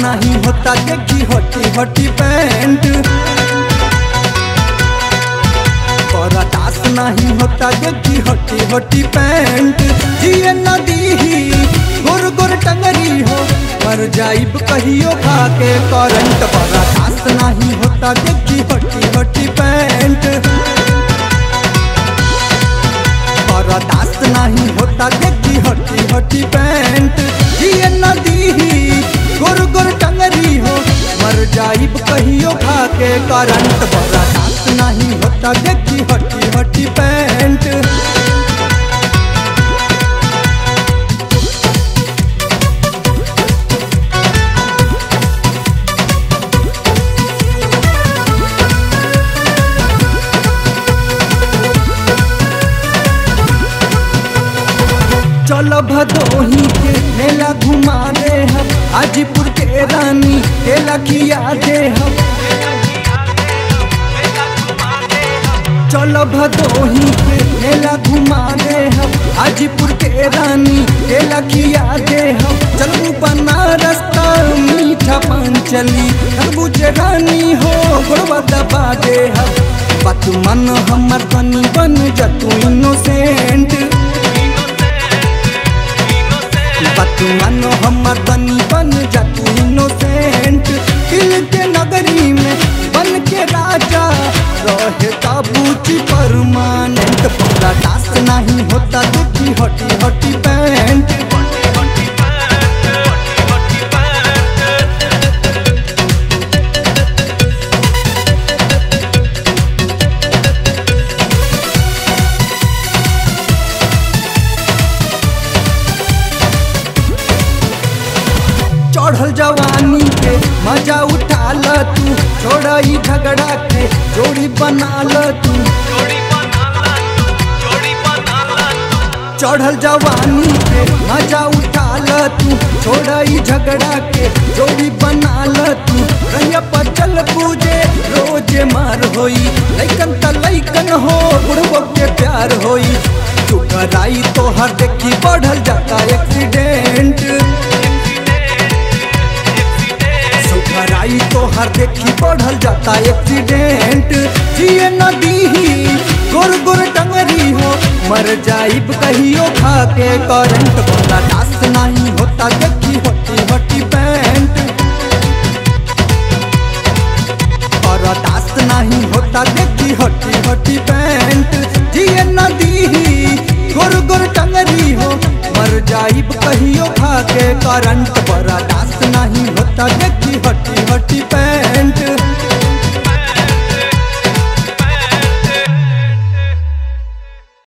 नहीं होता देखी हटी हटी पैंट बर्दाश्त नहीं होता देखी हटी हटी पैंट जिए नदी ही गोर गोर टंगरी हो मर जाइब कहियो खा के करंट बर्दाश्त नहीं होता देखी हटी हटी पैंट बर्दाश्त नहीं होता देखी हटी हटी पैंट जिए नदी ही गोर गोर टंगरी हो मर जाइब कहियो खा के करंट बर्दाश्त नहीं होता देखी हटी हटी पैंट चलो भदोही के मेला घुमा दे हम हाजीपुर के रानी केला खिया दे हम चलो भदोही के मेला घुमा दे हम हाजीपुर के रानी केला खिया दे हम चलू बनारस का मीठा पान चली तरबूज रानी हो गोड़वा दबा दे हम बात मन हमर तनी बन जतू इनोसेंट बात मानो हमर तनी बन जा तू इनोसेंट दिल के नगरी में बन के राजा रहे ताबूची परमानेंट पूरा दास नहीं होता देखी हटी हटी पैंट चढ़ल जवानी के मजा उठा ल तू छोड़ा ही झगड़ा के जोड़ी बना ल तू चढ़ल जवानी के मजा उठा ल तू छोड़ा ही झगड़ा के जोड़ी बना ल तू रैया पर चल पूजे रोजे मार होई लैकन त लैकन हो बुढ़बो के प्यार होई चुकराई तो हर देखी बढ़ल जाता एक्सीडेंट सुखराई तो हर देखी बढ़ल जाता एक्सीडेंट जिए नदी ही गोर गोर टंगरी हो मर जाइब कहियो खा के करंट वाला दास नहीं होता देखी हटी हटी पैंट और दास नहीं होता देखी हटी हटी पैंट जिए नदी ही गोर गोर टंगरी हो मर जाइब कहियो खा के करंट बड़ा दास नहीं होता देखी हटी हटी पैंट